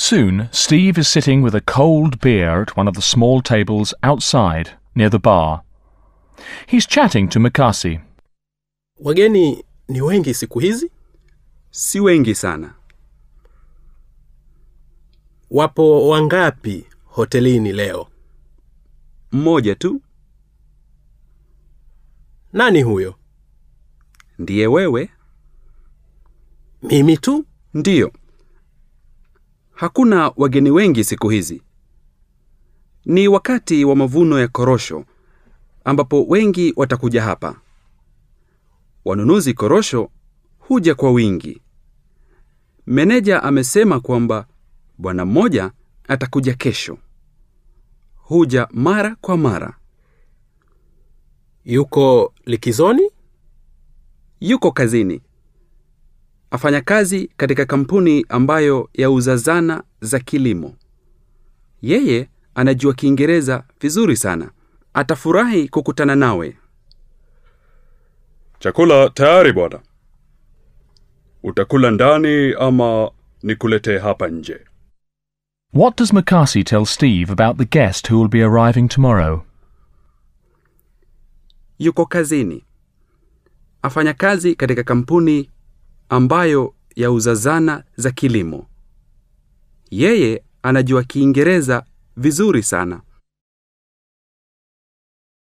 Soon, Steve is sitting with a cold beer at one of the small tables outside, near the bar. He's chatting to Makasi. Wageni ni wengi siku hizi? Si wengi sana. Wapo wangapi hotelini leo? Mmoja tu Nani huyo? ndiye wewe. Mimi tu? Ndiyo. Hakuna wageni wengi siku hizi. Ni wakati wa mavuno ya korosho ambapo wengi watakuja hapa. Wanunuzi korosho huja kwa wingi. Meneja amesema kwamba bwana mmoja atakuja kesho. Huja mara kwa mara. Yuko likizoni? Yuko kazini. Afanya kazi katika kampuni ambayo yauza zana za kilimo. Yeye anajua Kiingereza vizuri sana. Atafurahi kukutana nawe. Chakula tayari bwana. Utakula ndani ama nikuletee hapa nje? What does Makasi tell Steve about the guest who will be arriving tomorrow? Yuko kazini. Afanya kazi katika kampuni ambayo yauza zana za kilimo. Yeye anajua Kiingereza vizuri sana.